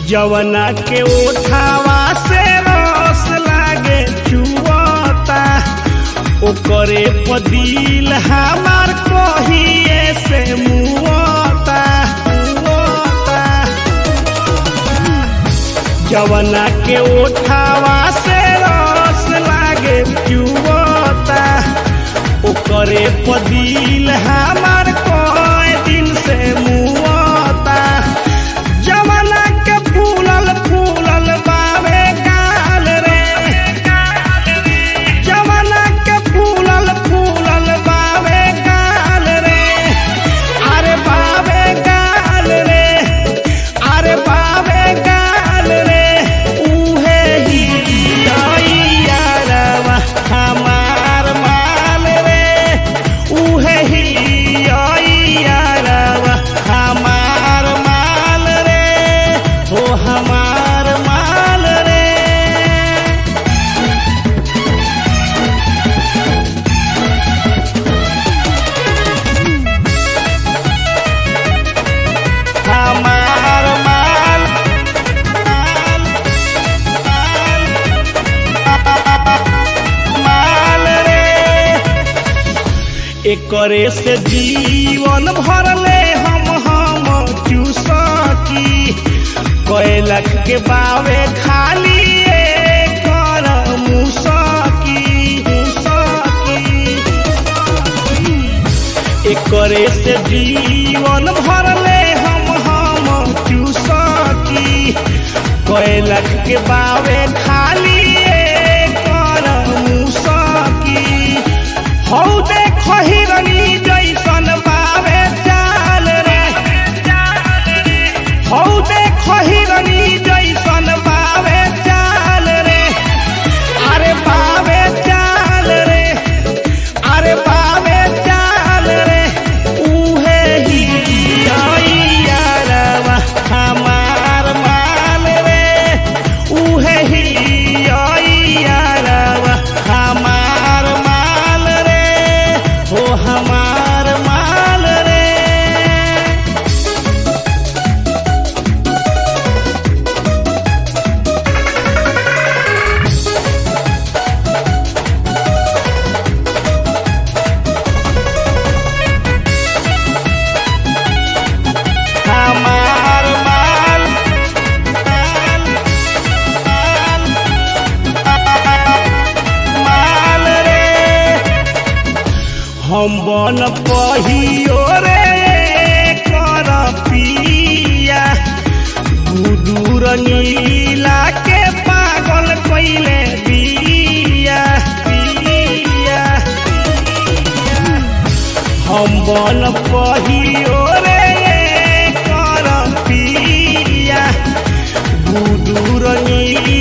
जवना के ओठावा से रस लागे चुवता ओकरे पदिल हमार कहिए से मुआता मुआता जवना के ओठावा से रस लागे चुवता ओकरे पदिल हमार कए दिन से मुआता जवना के फूलल फूलल बावे गाल रे जवना के फूलल फूलल बावे गाल रे अरे बावे गाल रे अरे बावे गाल रे उहे ही यारवा हमार माल रे उहे ही यारवा हमार माल रे हो हमार माल रे हमार माल माल रे एकरे से जीवन भरले हम हम चूसकी कैलक के बावे खाली एकर मुसकी मुसकी एकरे से जीवन भरले हम हम चूसकी कैलक के बावे खाली एकर मुसकी हौ देखो हिरनी जैसन बावे चाल रे हौ देखो हिरनी जैसन बावे चाल रे अरे बावे चाल रे अरे बावे चाल रे उहे ही यारवा हमार माल रे उहे ही यारवा हमार माल रे हो हमार माल रे हमार माल माल रे हम बन पहियो रे कर पिया गुदूर नीला के पागल कैले बिया बिया हम बन पहियो रे कर पिया गुदूर नीला